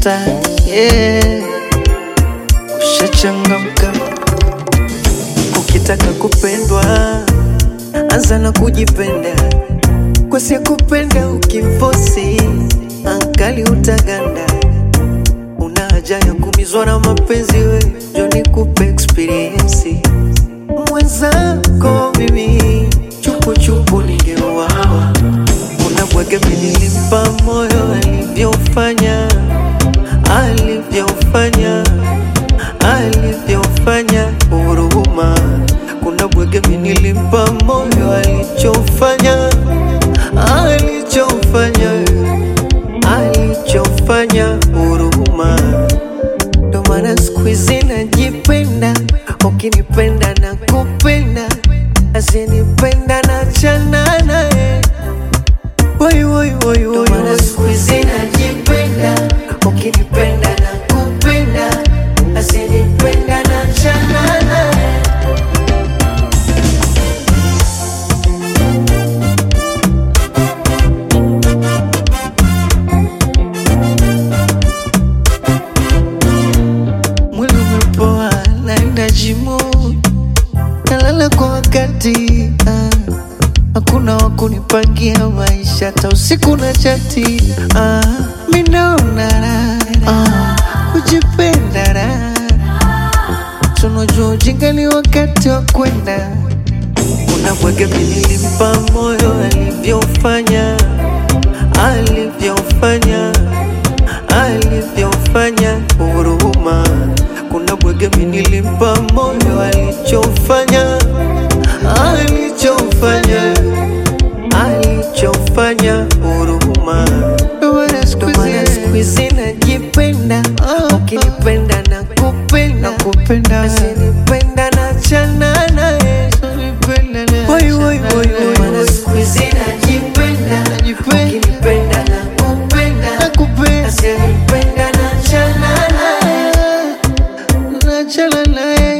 unatafuta yeah. Ushachangamka ukitaka kupendwa, anza na kujipenda, kwa si kupenda ukimfosi ankali utaganda. Una haja ya kumizwa na mapenzi, we njo nikupe experience mwenzako mimi chupuchupu ningeuawa. Unabwege nilimpa moyo alivyofanya alivyofanya alivyofanya huruma. Kuna bwege nilimpa moyo alichofanya alichofanya alichofanya huruma. Ndo maana siku hizi najipenda, ukinipenda na kupenda, asinipenda na chana naye. Woi, woi, woi, woi, woi. Siku hizi najipenda, ukinipenda na kupenda, asinipenda na chana naye. Mwili umepoa, naenda jimu, nalala kwa wakati ah. Hakuna wa kunipangia maisha, hata usiku na chati ah. Mi naona raha ah. kujipenda raha, tunajua ujinga ni wakati wa kwenda. Unabwege nilimpa moyo alivyofanya alivyofanya alivyofanya huruma. Kuna bwege nilimpa moyo alichofanya alichofanya alichofanya huruma. Ndo maana siku hizi najipenda, ukinipenda na kupenda kupenda, asinipenda na chana naye Woi, woi, woi, woi, woi. Siku hizi najipenda, ukinipenda na kupenda, asinipenda na chana naye nachana naye